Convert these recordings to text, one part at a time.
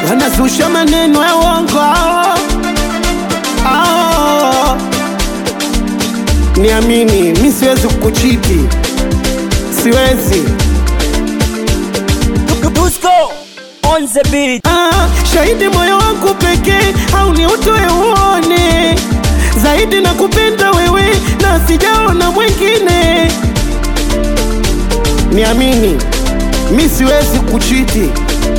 wanazusha maneno ya uongo hao. Hao. Niamini, mi siwezi kukuchiti, siwezi. Dusko on the beat. Ah, shahidi moyo wangu pekee au ni utoe uone zaidi na kupenda wewe na sijaona mwingine. Niamini, mi siwezi kuchiti.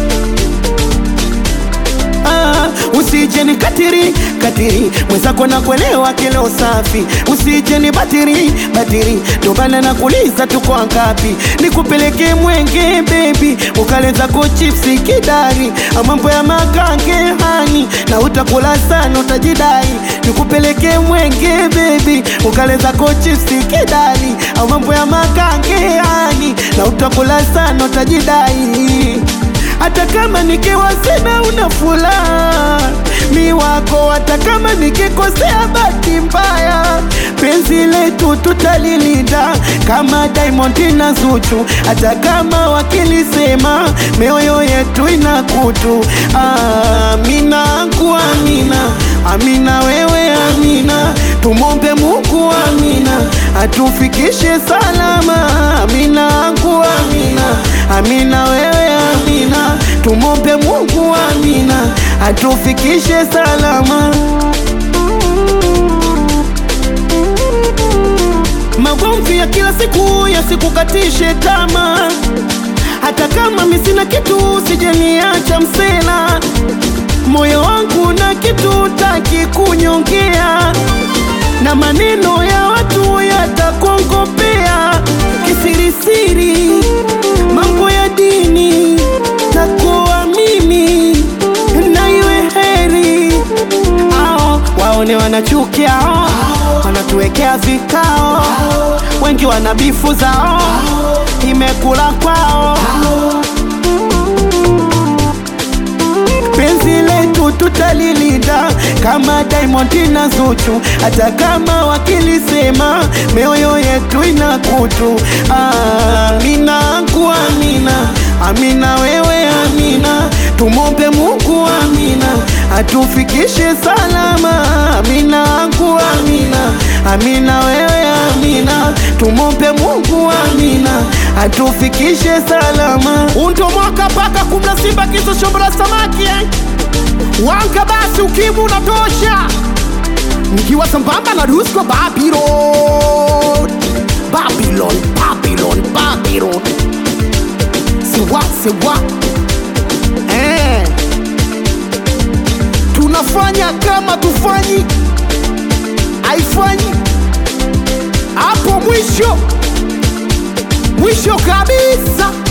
Ah, usije ni katiri katiri mwenzako na kuelewa kilo safi, usije ni batiri batiri, ndo maana nakuuliza tuko ngapi, nikupeleke mwenge baby, ukaleza ko chipsi kidari, mambo ya makange hani na utakula sana utajidai, nikupeleke mwenge baby, ukaleza ko chipsi kidari, mambo ya makange hani na utakula sana utajidai hata kama nikiwa sina una furaha mi wako, hata kama nikikosea bahati mbaya, penzi letu tutalilinda kama Diamond na Zuchu, hata kama wakilisema mioyo yetu ina kutu. Amina angu amina, amina wewe amina, tumombe Mungu amina, atufikishe salama. Amina angu amina, amina wewe amina, tumombe Mungu amina, atufikishe salama. Magomvi ya kila siku yasikukatishe tamaa, hata kama mi sina kitu, sijaniacha msela. Moyo wangu na kitu taki kunyongea, na maneno ya watu yatakongopea kisirisiri, mambo ya dini na kuamini na iwe heri ao waone wanachukia ao, wanatuwekea vikao, wengi wana bifu zao, imekula kwao penzi letu tutalilinda kama Diamond na Zuchu, hata kama wakilisema mioyo yetu ina kutu. Amina angu amina, amina wewe amina, tumombe Mungu amina, atufikishe salama. Amina angu amina, amina wewe amina, tumombe Mungu amina, atufikishe salama. Undo mwaka paka kumla simba kiso shombra samaki eh? Wanga basi ukimu unatosha, nikiwa sambamba na Dusko Babylon, Babylon, Babylon, Babylon, siwa siwa eh. Tunafanya kama tufanyi, haifanyi hapo mwisho mwisho kabisa.